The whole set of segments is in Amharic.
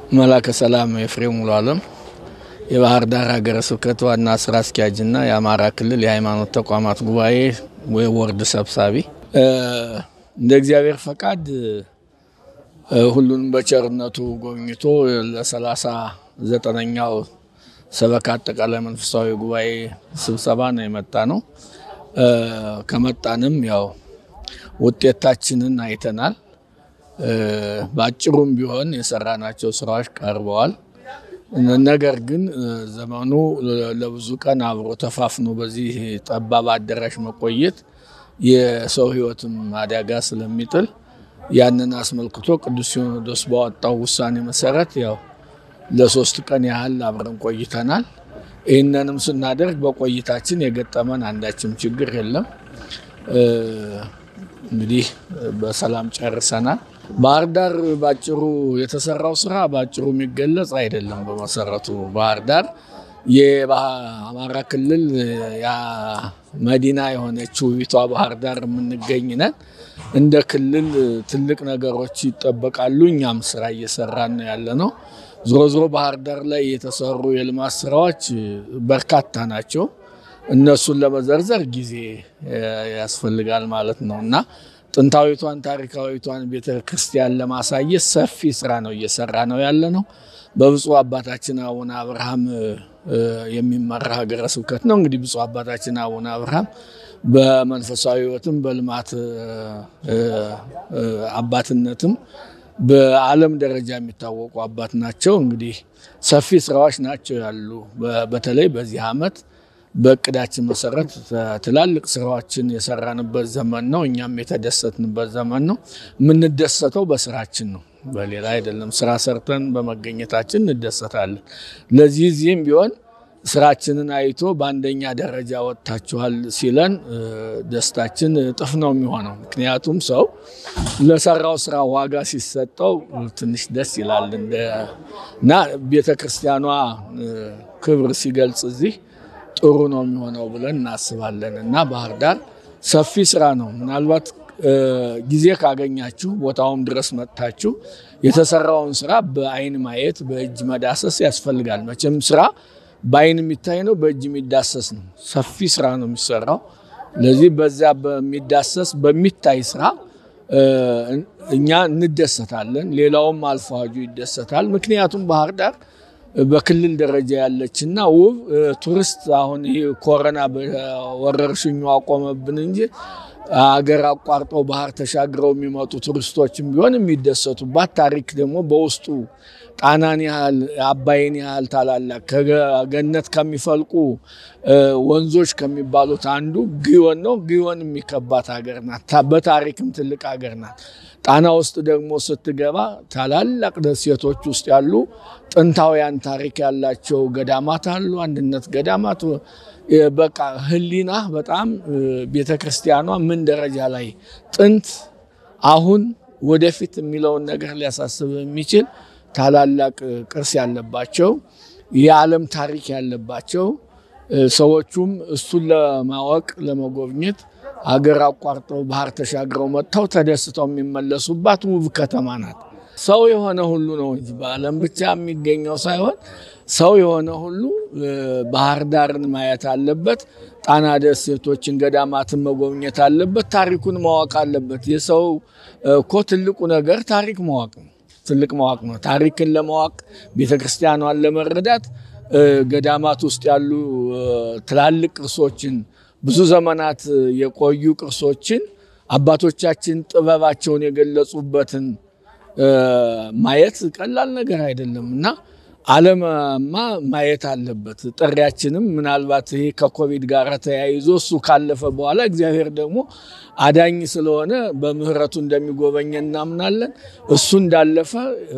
መላከ ሰላም ኤፍሬም ሙሉ አለም የባህር ዳር ሀገረ ስብከት ዋና ስራ አስኪያጅና የአማራ ክልል የሃይማኖት ተቋማት ጉባኤ ቦርድ ሰብሳቢ። እንደ እግዚአብሔር ፈቃድ ሁሉንም በቸርነቱ ጎብኝቶ ለሰላሳ ዘጠነኛው ሰበካ አጠቃላይ መንፈሳዊ ጉባኤ ስብሰባ ነው የመጣ ነው። ከመጣንም ያው ውጤታችንን አይተናል። በአጭሩም ቢሆን የሰራናቸው ስራዎች ቀርበዋል። ነገር ግን ዘመኑ ለብዙ ቀን አብሮ ተፋፍኖ በዚህ ጠባብ አዳራሽ መቆየት የሰው ሕይወትም አደጋ ስለሚጥል ያንን አስመልክቶ ቅዱስ ሲኖዶስ ባወጣው ውሳኔ መሰረት ያው ለሶስት ቀን ያህል አብረን ቆይተናል። ይህንንም ስናደርግ በቆይታችን የገጠመን አንዳችም ችግር የለም። እንግዲህ በሰላም ጨርሰናል። ባህር ዳር ባጭሩ የተሰራው ስራ ባጭሩ የሚገለጽ አይደለም። በመሰረቱ ባህር ዳር የአማራ ክልል መዲና የሆነችው ውቢቷ ባህር ዳር የምንገኝ ነን። እንደ ክልል ትልቅ ነገሮች ይጠበቃሉ። እኛም ስራ እየሰራን ነው ያለ ነው። ዞሮ ዞሮ ባህር ዳር ላይ የተሰሩ የልማት ስራዎች በርካታ ናቸው። እነሱን ለመዘርዘር ጊዜ ያስፈልጋል ማለት ነው እና ጥንታዊቷን ታሪካዊቷን ቤተ ክርስቲያን ለማሳየት ሰፊ ስራ ነው እየሰራ ነው ያለ ነው። በብፁዕ አባታችን አቡነ አብርሃም የሚመራ ሀገረ ስብከት ነው። እንግዲህ ብፁዕ አባታችን አቡነ አብርሃም በመንፈሳዊ ሕይወትም በልማት አባትነትም በዓለም ደረጃ የሚታወቁ አባት ናቸው። እንግዲህ ሰፊ ስራዎች ናቸው ያሉ በተለይ በዚህ ዓመት በእቅዳችን መሰረት ትላልቅ ስራዎችን የሰራንበት ዘመን ነው። እኛም የተደሰትንበት ዘመን ነው። የምንደሰተው በስራችን ነው፣ በሌላ አይደለም። ስራ ሰርተን በመገኘታችን እንደሰታለን። ለዚህ ዚህም ቢሆን ስራችንን አይቶ በአንደኛ ደረጃ ወጥታችኋል ሲለን ደስታችን እጥፍ ነው የሚሆነው። ምክንያቱም ሰው ለሰራው ስራ ዋጋ ሲሰጠው ትንሽ ደስ ይላል እና ቤተክርስቲያኗ ክብር ሲገልጽ እዚህ ጥሩ ነው የሚሆነው ብለን እናስባለን እና ባህር ዳር ሰፊ ስራ ነው። ምናልባት ጊዜ ካገኛችሁ ቦታውም ድረስ መጥታችሁ የተሰራውን ስራ በአይን ማየት በእጅ መዳሰስ ያስፈልጋል። መቼም ስራ በአይን የሚታይ ነው፣ በእጅ የሚዳሰስ ነው። ሰፊ ስራ ነው የሚሰራው። ለዚህ በዚያ በሚዳሰስ በሚታይ ስራ እኛ እንደሰታለን፣ ሌላውም አልፎ አዋጁ ይደሰታል። ምክንያቱም ባህር ዳር በክልል ደረጃ ያለችና ውብ ቱሪስት አሁን ይህ ኮረና ወረርሽኙ አቆመብን እንጂ አገር አቋርጠው ባህር ተሻግረው የሚመጡ ቱሪስቶችም ቢሆን የሚደሰቱባት ታሪክ ደግሞ በውስጡ ጣናን ያህል አባይን ያህል ታላላቅ ከገነት ከሚፈልቁ ወንዞች ከሚባሉት አንዱ ግዮን ነው። ግዮን የሚከባት ሀገር ናት። በታሪክም ትልቅ ሀገር ናት። ጣና ውስጥ ደግሞ ስትገባ ታላላቅ ደሴቶች ውስጥ ያሉ ጥንታውያን ታሪክ ያላቸው ገዳማት አሉ። አንድነት ገዳማት በቃ ሕሊና በጣም ቤተ ክርስቲያኗ ምን ደረጃ ላይ ጥንት፣ አሁን፣ ወደፊት የሚለውን ነገር ሊያሳስብ የሚችል ታላላቅ ቅርስ ያለባቸው የዓለም ታሪክ ያለባቸው ሰዎቹም እሱን ለማወቅ ለመጎብኘት አገር አቋርጠው ባህር ተሻግረው መጥተው ተደስተው የሚመለሱባት ውብ ከተማ ናት። ሰው የሆነ ሁሉ ነው እንጂ በዓለም ብቻ የሚገኘው ሳይሆን ሰው የሆነ ሁሉ ባህር ዳርን ማየት አለበት። ጣና ደሴቶችን፣ ገዳማትን መጎብኘት አለበት። ታሪኩን ማወቅ አለበት። የሰው እኮ ትልቁ ነገር ታሪክ ማወቅ ነው። ትልቅ ማወቅ ነው። ታሪክን ለማወቅ ቤተክርስቲያኗን ለመረዳት ገዳማት ውስጥ ያሉ ትላልቅ ቅርሶችን ብዙ ዘመናት የቆዩ ቅርሶችን አባቶቻችን ጥበባቸውን የገለጹበትን ማየት ቀላል ነገር አይደለም እና ዓለምማ ማየት አለበት። ጥሪያችንም ምናልባት ይሄ ከኮቪድ ጋር ተያይዞ እሱ ካለፈ በኋላ እግዚአብሔር ደግሞ አዳኝ ስለሆነ በምሕረቱ እንደሚጎበኝ እናምናለን። እሱ እንዳለፈ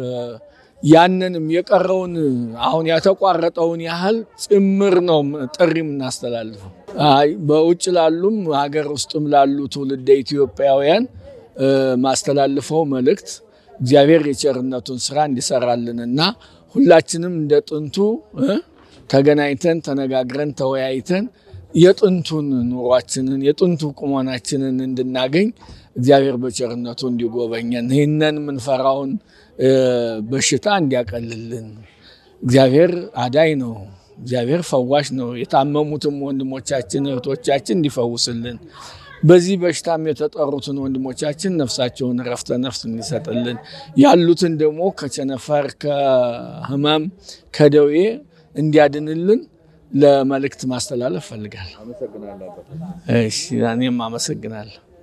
ያንንም የቀረውን አሁን ያተቋረጠውን ያህል ጭምር ነው ጥሪ የምናስተላልፈው። በውጭ ላሉም ሀገር ውስጥም ላሉ ትውልደ ኢትዮጵያውያን ማስተላልፈው መልእክት እግዚአብሔር የቸርነቱን ስራ እንዲሰራልንና ሁላችንም እንደ ጥንቱ ተገናኝተን ተነጋግረን ተወያይተን የጥንቱን ኑሯችንን የጥንቱ ቁመናችንን እንድናገኝ እግዚአብሔር በቸርነቱ እንዲጎበኘን ይህንን የምንፈራውን በሽታ እንዲያቀልልን እግዚአብሔር አዳይ ነው። እግዚአብሔር ፈዋሽ ነው። የታመሙትም ወንድሞቻችን እህቶቻችን እንዲፈውስልን በዚህ በሽታም የተጠሩትን ወንድሞቻችን ነፍሳቸውን ረፍተ ነፍስ እንዲሰጥልን ያሉትን ደግሞ ከቸነፈር፣ ከህመም፣ ከደዌ እንዲያድንልን ለመልእክት ማስተላለፍ ፈልጋለሁ። እሺ እኔም አመሰግናለሁ።